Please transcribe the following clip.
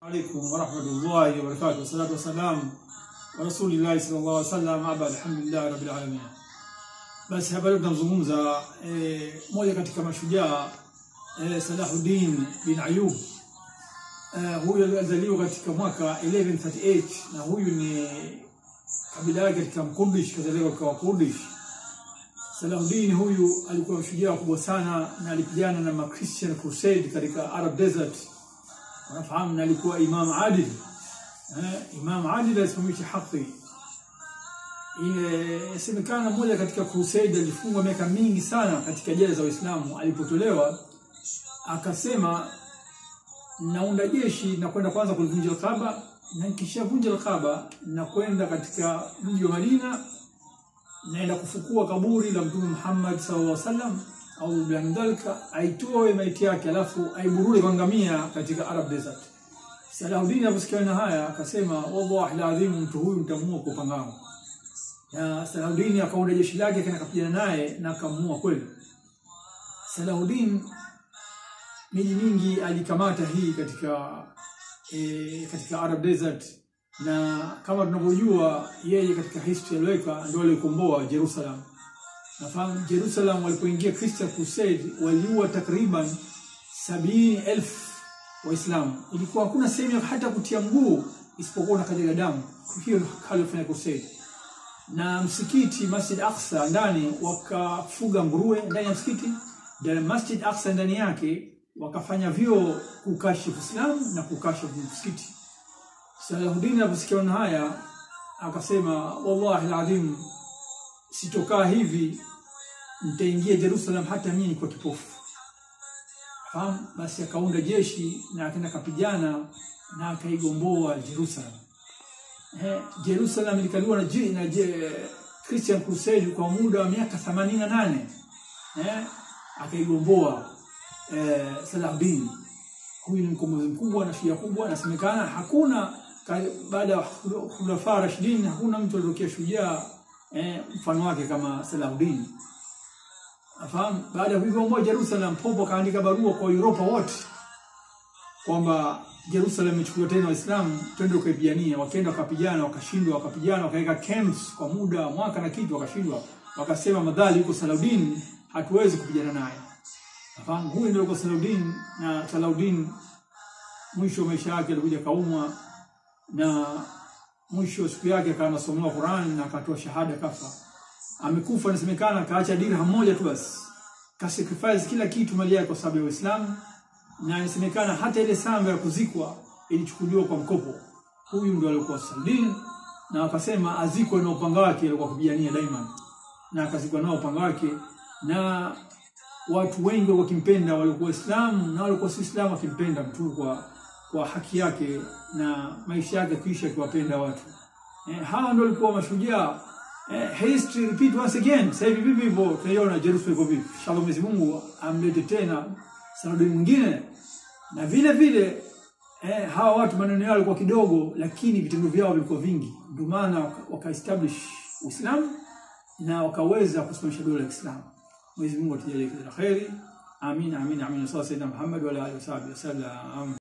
alaikum warahmatullahi wabarakatuh wassalatu wassalamu wa rasulillahi sallallahu alaihi wasallam aba alhamdulillahi rabbil alamin. Basi hapa leo tunazungumza eh, moja katika mashujaa eh, Salahuddin bin Ayub eh, huyu alizaliwa katika mwaka 1138 na huyu ni kabila yake katika Mkurdish, kazaliwa kwa Kurdish. Salahuddin huyu alikuwa mshujaa kubwa sana na alipigana na ma Christian Crusade katika Arab Desert unafahamu, na alikuwa imam adil eh, imam adil alisimamisha haki. Inasemekana mmoja katika crusade alifungwa miaka mingi sana katika jela za Waislamu. Alipotolewa akasema, naunda jeshi na kwenda kwanza kulivunja Alkaaba, na nikishavunja Alkaaba na kwenda katika mji wa Madina, naenda kufukua kaburi la Mtume Muhammad sallallahu alaihi wasallam au biandalika aitoe maiti yake alafu aiburure kwa ngamia katika Arab Desert. Salahuddin aliposikia na haya akasema, wallahi alazim, mtu huyu mtamua kwa upanga. Na Salahuddin akaunda jeshi lake akaenda kapigana naye na akamuua kweli. Salahuddin miji mingi alikamata hii katika e, katika Arab Desert na kama tunavyojua yeye katika history aliweka ndio alikomboa Jerusalem. Nafahamu Jerusalem walipoingia Christian Crusade waliua takriban sabini elfu Waislamu. Ilikuwa hakuna sehemu hata kutia mguu isipokuwa na kajaga damu. Hiyo ndio kalifanya Crusade. Na msikiti Masjid Aqsa ndani wakafuga nguruwe ndani ya msikiti, na Masjid Aqsa ndani yake wakafanya vyoo kukashifu Uislamu na kukashifu msikiti. Salahuddin aliposikia haya akasema, wallahi alazim sitokaa hivi, nitaingia Jerusalem hata mimi niko kipofu. Fahamu? Basi akaunda jeshi na akaenda kapigana na akaigomboa Jerusalem. Eh, Jerusalem ilikaliwa na, na je, Christian Crusade kwa muda wa miaka 88. Eh, akaigomboa eh, Salahuddin. Huyu ni mkombozi mkubwa na shujaa kubwa, nasemekana hakuna baada ya khulafa Rashidin hakuna mtu aliyotokea shujaa eh, mfano wake kama Salahuddin. Afahamu, baada ya kuigomboa Jerusalem, Pope akaandika barua kwa Europa wote kwamba Jerusalem ichukuliwe tena Waislamu, twende ukaipigania. Wakaenda wakapigana, wakashindwa, wakapigana, wakaweka camps kwa muda mwaka na kitu, wakashindwa. Wakasema madhali yuko Salahuddin, hatuwezi kupigana naye. Afahamu, huyu ndio yuko Salahuddin. Na Salahuddin mwisho wa maisha yake alikuja kaumwa na mwisho wa siku yake akawa anasomewa Qur'an na akatoa shahada kafa. Amekufa inasemekana akaacha dirham moja tu basi. Ka sacrifice kila kitu mali yake kwa sababu ya Uislamu na inasemekana hata ile samba ya kuzikwa ilichukuliwa kwa mkopo. Huyu ndio alikuwa Salahuddin na akasema azikwe na upanga wake alikuwa kupigania daima. Na akazikwa nao upanga wake na watu wengi wakimpenda walikuwa Waislamu na walikuwa si Waislamu wakimpenda mtu kwa kwa haki yake na maisha yake kuisha akiwapenda watu. Eh, hawa ndio walikuwa mashujaa. Eh, history repeat once again. Sasa hivi vipi hivyo tunaiona Jerusalem iko vipi? Shalom Mwenyezi Mungu amlete tena Salahuddin mwingine. Na vile vile eh, hawa watu maneno yao yalikuwa kidogo lakini vitendo vyao vilikuwa vingi. Ndio maana waka establish Uislamu na wakaweza kusimamisha dola ya Kiislamu. Mwenyezi Mungu atujalie kila kheri. Amin amin amin. Sallallahu Muhammad wa alihi wasallam.